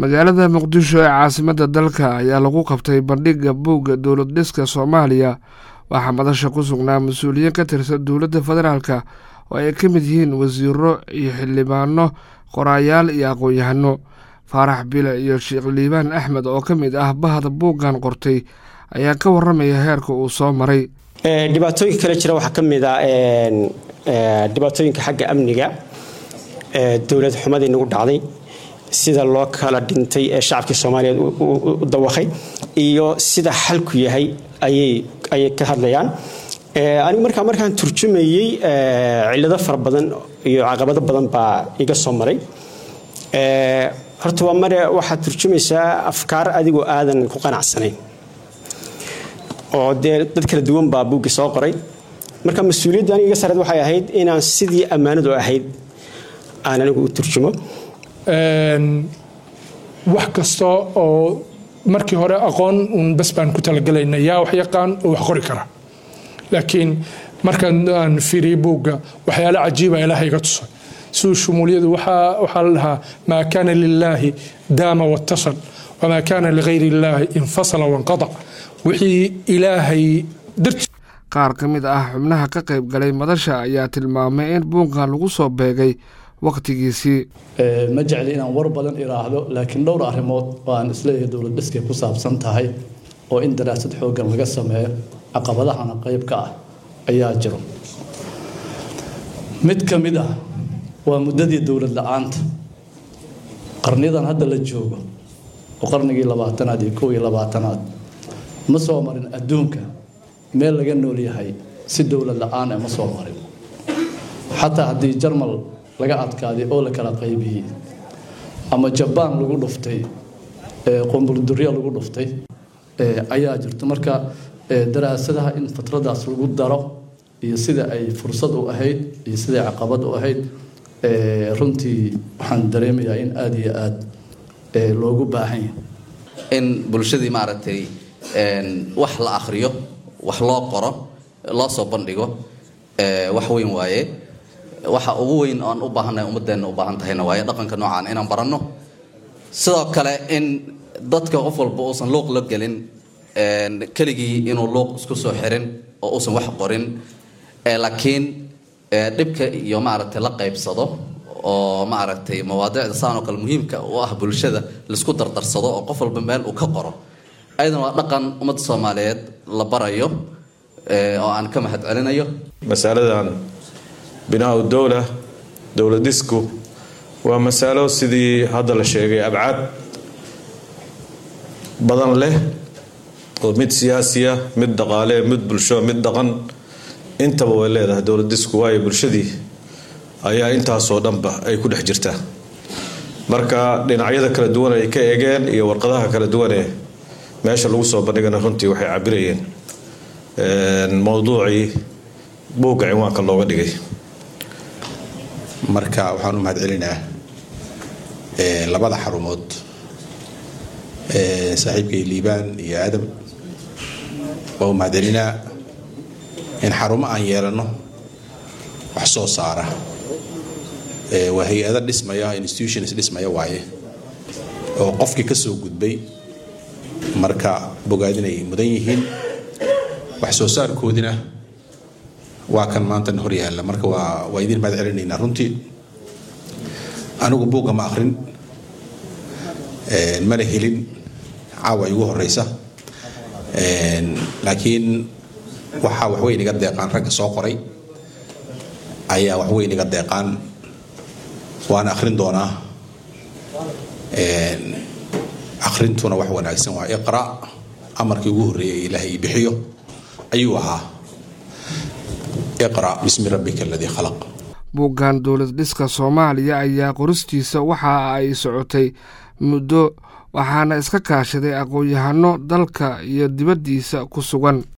magaalada muqdisho ee caasimadda dalka ayaa lagu qabtay bandhigga buugga dowlad dhiska soomaaliya waxaa madasha ku sugnaa mas-uuliyiin ka tirsan dowladda federaalka oo ay ka mid yihiin wasiiro iyo xildhibaano qoraayaal iyo aqoon-yahano faarax bile iyo sheekh liibaan axmed oo ka mid ah bahda buuggan qortay ayaa ka waramaya heerka uu soo maray dhibaatooyinka kale jira waxaa ka mid a dhibaatooyinka xagga amniga dowlad xumadii nagu dhacday sida loo kala dhintay ee shacabkii soomaaliyeed u dawaqay iyo sida xalku yahay ayay ka hadlayaan anigu markaa markaan turjumayey cilado fara badan iyo caqabado badan baa iga soo maray horta waa mare waxaad turjumaysaa afkaar adigoo aadan ku qanacsanayn oo dee dad kala duwan baa buuggi soo qoray marka mas-uuliyadda aniga iga sareed waxay ahayd inaan sidii ammaanadu ahayd aan anigu u turjumo wax kasta oo markii hore aqoon uun bas baan ku talagalayna yaa wax yaqaan oo wax qori kara laakiin markaan aan fiiriyey buugga waxyaale cajiiba ilaaha iga tusay siduu shumuuliyadu waxaa la dhahaa maa kaana lilaahi daama watasal wamaa kaana ligayri illaahi infasala wanqadac wixii ilaahay darti qaar ka mid ah xubnaha ka qayb galay madasha ayaa tilmaamay in buuggan lagu soo beegay wakhtigiisii ma jecli inaan war badan iraahdo laakiin dhowr arrimood oo aan isleeyahay dowlad dhiskay ku saabsan tahay oo in daraasad xooggan laga sameeyo caqabadahana qayb ka ah ayaa jiro mid ka mid ah waa muddadii dowlad la-aanta qarniyadan hadda la joogo oo qarnigii labaatanaad iyo kow iyo labaatanaad ma soo marin adduunka meel laga nool yahay si dowlad la-aan ma soo marin xataa haddii jarmal laga adkaaday oo la kala qaybiyey ama jabaan lagu dhuftay qomburdurya lagu dhuftay ayaa jirta marka daraasadaha in fatradaas lagu daro iyo sida ay fursad u ahayd iyo siday caqabad u ahayd runtii waxaan dareemayaa in aada iyo aada loogu baahan yahay in bulshadii maaragtay wax la akhriyo wax loo qoro loo soo bandhigo wax weyn waaye waxa ugu weyn oan u baahannahay ummadeenna u baahan tahayna waaye dhaqanka noocaan inaan baranno sidoo kale in dadka qof walba uusan luuq la gelin keligii inuu luuq isku soo xirin oo uusan wax qorin laakiin dhibka iyo maaragtay la qaybsado oo maaragtay mawaadicda saan oo kale muhiimka u ah bulshada laisku dardarsado oo qof walba meel uu ka qoro ayadana waa dhaqan ummadda soomaaliyeed la barayo oo aan ka mahad celinayo masaladan binaa dowla dowlad dhisku waa masalo sidii hadda la sheegay abcaad badan leh oo mid siyaasiya mid dhaqaale mid bulsho mid dhaqan intaba way leedahay dowlad disku waayo bulshadii ayaa intaasoo dhanba ay ku dhex jirtaa marka dhinacyada kala duwan ay ka eegeen iyo warqadaha kala duwanee meesha lagu soo bandhigana runtii waxay cabirayeen mowduucii buugga cinwaanka looga dhigay marka waxaan u mahad celinaa labada xarumood saaxiibkay liibaan iyo aadam waa u mahad celinaa in xarumo aan yeelano wax soo saara waa hay-ado dhismaya institutions dhismaya waaye oo qofkii ka soo gudbay marka bogaadinay mudan yihiin wax soo saarkoodina waa kan maanta hor yaalla marka waa waa idiin mahad celinaynaa runtii anigu buugga ma akrin mana helin caawa igu horeysa laakiin waxaa waxweyn iga deeqaan ragga soo qoray ayaa waxweyn iga deeqaan waana akhrin doonaa akhrintuna wax wanaagsan waa iqra amarkii ugu horreeyay ilaahay bixiyo ayuu ahaa iqra bismi rabbika aladii khalaq buuggan dowlad dhiska soomaaliya ayaa qoristiisa waxa ay socotay muddo waxaana iska kaashaday aqoon-yahano dalka iyo dibaddiisa ku sugan